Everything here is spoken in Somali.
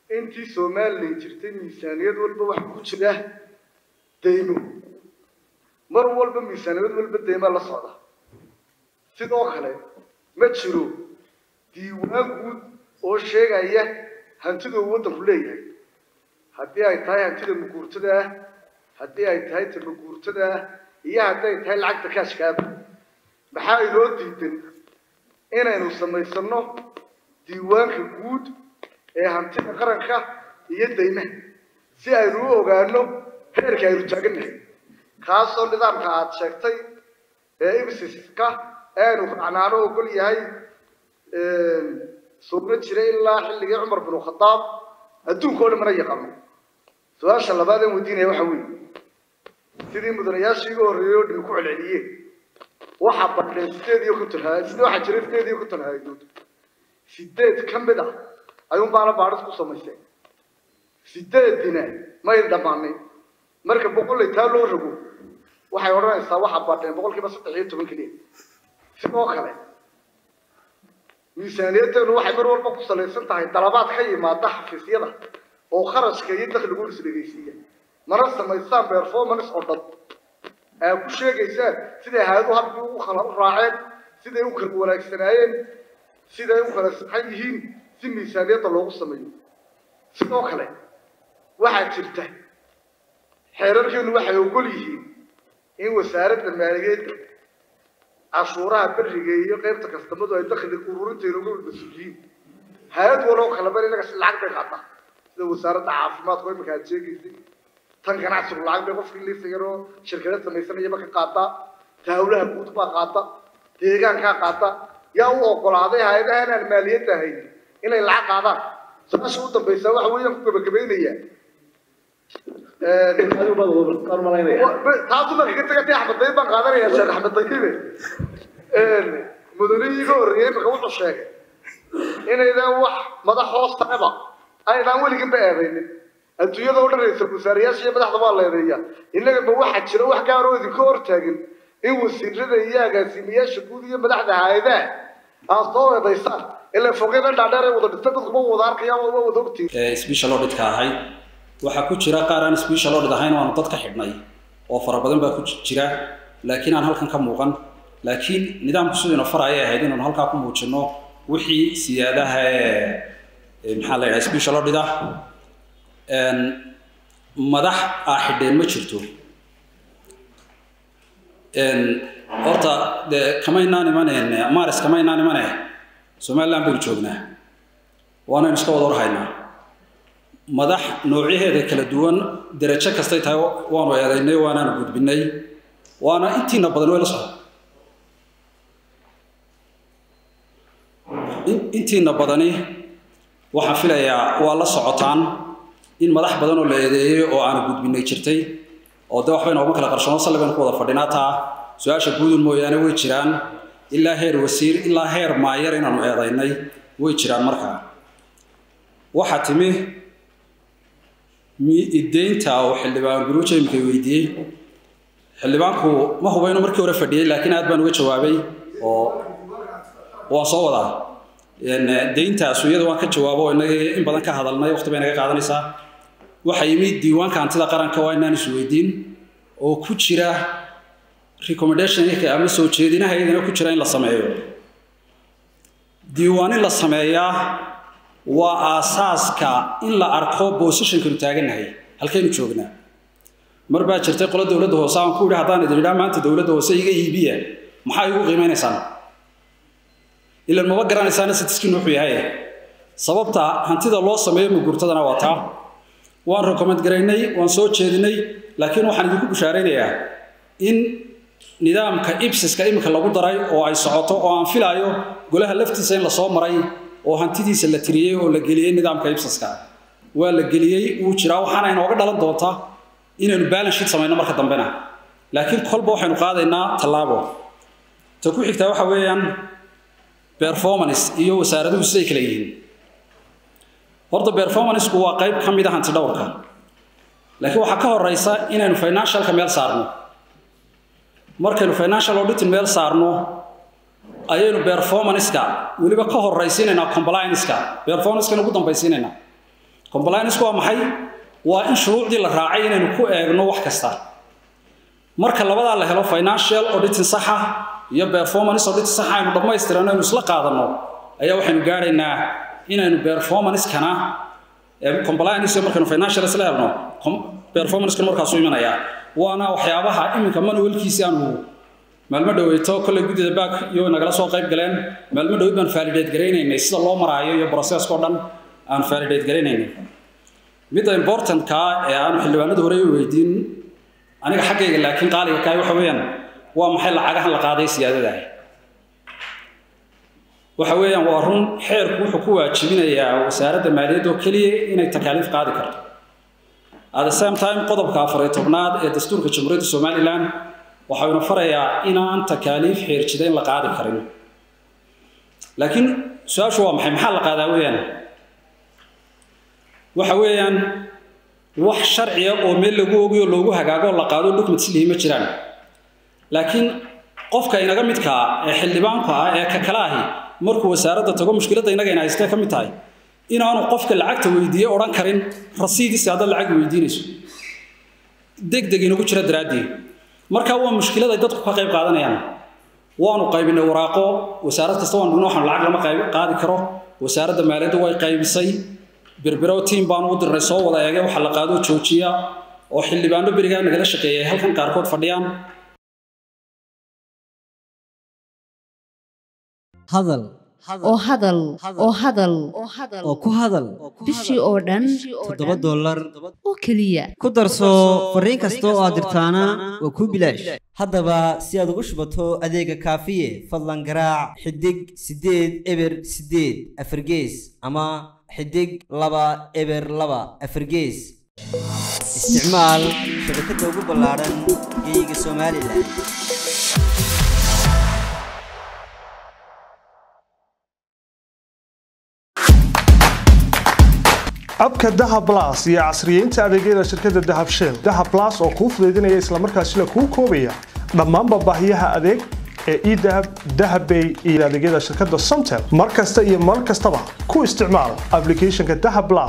intii somalilan jirtay miisaaniyad walba waxa ku jira daymo mar walba miisaaniyad walba daymaa la socda sidoo kale ma jiro diiwaan guud oo sheegaya hantida uu waddanku leeyahay haddii ay tahay hantida maguurtada ah haddii ay tahay ta maguurtada ah iyo haddii ay tahay lacagta kaashkaaba maxaa inoo diidan inaynu samaysano diiwaanka guud ee hantida qaranka iyo daymaha si aynu u ogaano heerka aynu taagannahay kaasoo nidaamka aada sheegtay ee ibsiska aynu raacnaano ogol yahay sugna jiray ilaa xilligii cumar binu khadaab adduunka oo dhan mana yaqaano su-aasha labaad aan weydiinaya waxa weeye sidii mudanayaashii iga horreeyey oo dhimi ku celceliyeen waxaa badheen sideed iyo konton ha sida waxaa jiray sideed iyo konton hay-adood sideed ka mid ah ayuun baana baadhis ku samayseen sideedina may dhammaanay marka boqollay taa loo rogo waxay odhanaysaa waxaa badheen boqolkiiba saddex iyo toban keliya sidoo kale miisaaniyaddeenu waxay mar walba ku salaysan tahay dalabaad ka yimaada xafiisyada oo kharashka iyo dakhligu isdhegaysiiya mana samaysaan performance oo dhan aa ku sheegaysaan siday hay-adu hadbii ugu kala u raaceen siday u kala wanaagsanaayeen siday u kala saxan yihiin si miisaaniyadda loogu sameeyo sidoo kale waxaa jirta xeerarkeenu waxay ogol yihiin in wasaaradda maaliyaedda cashuuraha beriga iyo qaybta kastamadu ay dakhli ururinteena uga mas-uuliyiin hay-ad waloo kalaba inaga si lacag bay qaataa sida wasaaradda caafimaadku imika aad sheegaysay tan ganacsigu lacag bay qofkii liisayaroo shirkada samaysanayaba ka qaataa taawlaha guud baa qaata deegaankaa qaata yaa u ogolaaday hay-adaha inaan maaliyadda ahayn inay lacag qaadaan su-aasha u dambaysa waxa weeyaan ku gabagabaynayaa taasu marka ka tagatay axmed dayib baan qaadanayaa sheekh axmed dayibe mudanihii iga horreeyey imika wuxuu sheegay inaydaan wax madax hoostareba aynaan weliginba eedaynin adduunyada o dhan ra-iisul wasaarayaasha iyo madaxda waa leedeeya innaga ma waxaa jira wax gaaroo idinka hortaagin in wasiirada iyo agaasimayaasha guud iyo madaxda hay-adaha aad soo eedaysaan ilaa fogeeda dhaadheer ay wada dhinta dadku ma wada arkayaan waa wada ogtiin special auditka ahayd waxaa ku jira qaar aan special audit ahayn oo aanu dad ka xidhnay oo fara badan baa ku jira laakiin aan halkan ka muuqan laakiin nidaamku sidiina faraya ahayd inaanu halkaa ku muujino wixii siyaadaha ee maxaa la yidhaha special audit ah madax aa xidheen ma jirto horta dee kamaynaan imaneen maris kamaynaan imane somaliland baynu joognaa waanaynu iska wada warhaynaa madax noocyaheeda kala duwan derajo kastay tahay waanu eedaynay waanaanu gudbinay waana intiina badan way la socda intiina badani waxaan filayaa waa la socotaan in madax badan oo la eedeeyey oo aanu gudbinay jirtay oo de waxba inooma kala qarshoono salli baynu ku wada fadhinaa taa su-aasha guudun mooyaane way jiraan ilaa heer wasiir ilaa heer maayar inaanu eedaynay way jiraan markaa waxaa timi mideynta oo xildhibaan guruuja imika weydiiyey xildhibaanku ma huba inuu markii hore fadhiyey laakiin aad baan uga jawaabay oo waan soo wadaa deyntaas iyada waan ka jawaabo oo inagii in badan ka hadalnay waqti bay naga qaadanaysaa waxaa yimid diiwaanka hantida qaranka waa inaan isweydiin oo ku jira recommendationka ama soo jeedinaha iyadana ku jira in la sameeyo diiwaan in la sameeyaa waa aasaaska in la arko positionkanu taagannahay halkaynu joognaa mar baa jirtay qolo dowladda hoose aan ku yidhi haddaan idin idhaa maanta dowladda hoose iga iibiya maxaa igu qiimeynaysaan ilan maba garanaysaana sidiskiin wuxuu yahay sababta hantida loo sameeyo mugurtadana waa taa waan recommend garaynay waan soo jeedinay laakiin waxaan idinku bushaaraynayaa in nidaamka ibsiska iminka lagu daray oo ay socoto oo aan filaayo golaha laftiisa in lasoo maray oo hantidiisa la tiriyey oo la geliyey nidaamka ibsiska waa la geliyey wuu jiraa waxaana inooga dhalan doonta inaynu balance sheet samayno marka dambena laakiin kolba waxaynu qaadaynaa tallaabo ta ku xigtaa waxa weeyaan performance iyo wasaaraduhu siday kala yihiin horta performanceku waa qayb ka mid a hanti dhowrka laakiin waxaa ka horeysa inaynu financialka meel saarno markaynu financial auditing meel saarno ayaynu performanceka weliba ka horaysiinaynaa complianceka performancekana ugu dambaysiinaynaa compliance waa maxay waa in shuruucdii la raacay inaynu ku eegno wax kasta marka labadaa la helo financial auditing saxa iyo performance auditing saxa aynu dhammaystirano aynu isla qaadanno ayaa waxaynu gaadhaynaa inaynu performance-kana compliance markaynu financial isla helno performance-kana markaasu imanayaa waana waxyaabaha iminka manualkiisi aanu maalmo dhaweyto kolley guddida baak iyo nagala soo qayb galeen maalmo dhaweyd baan validate garaynaynay sida loo maraayo iyo processka oo dhan aan validate garaynaynay midda importantka ee aanu xildhibaanada hore u weydiin aniga xaggayga laakiin qaaliga kaay waxa weeyaan waa maxay lacagahan la qaaday siyaadadaah waxa weeyaan waa run xeerku wuxuu ku waajibinayaa wasaaradda maaliyadda oo keliya inay takaaliif qaadi karto at the same time qodobka afar iyo tobnaad ee dastuurka jamhuuriyadda somalilan waxaynu farayaa inaan takaaliif xeerjidayn la qaadi karin laakiin su-aashu waa maxay maxaa la qaadaa weeyaan waxa weeyaan wax sharciya oo meel lagu ogayo loogu hagaago la qaado document lihi ma jiraan laakiin qofka inaga midkaa ee xildhibaanku ah ee ka kale ahi markuu wasaaradda tago mushkiladda inaga ina haystee ka mid tahay inaanu qofka lacagta weydiiye odhan karin rasiidiisi haddaad lacag weydiinayso degdeg inagu jira daraaddii marka waa mushkilad ay dadku ka qayb qaadanayaan waanu qaybinay waraaqo wasaarad kasta waan dhigno waxaanu lacag lama qayb qaadi karo wasaaradda maaliyadda way qaybisay birbirow tiim baanu u dirnay soo wada eegay waxa la qaado joojiya oo xildhibaano berigaa nagala shaqeeyay halkan qaarkood fadhiyaan hadal oo hadal oo hadal oo ku hadal bishii oo dhan toddoba dollar oo keliya ku darso fariin kasta oo aad dirtaana waa kuu bilaash haddaba si aad ugu shubato adeega kaafiye fadlan garaac xidig siddeed eber siddeed afargees ama xidig laba eber laba afargees isticmaal shabakadda ugu ballaaran geeyiga somalilan abka dahab las iyo casriyeynta adeegyada shirkadda dahab shell dahab las oo kuu fudaydinaya islamarkaasina kuu koobaya dhammaanba baahiyaha adeeg ee edahab dahabbay iyo adeegyada shirkadda somtel mar kasta iyo mar kastaba ku isticmaal applicationka dahab las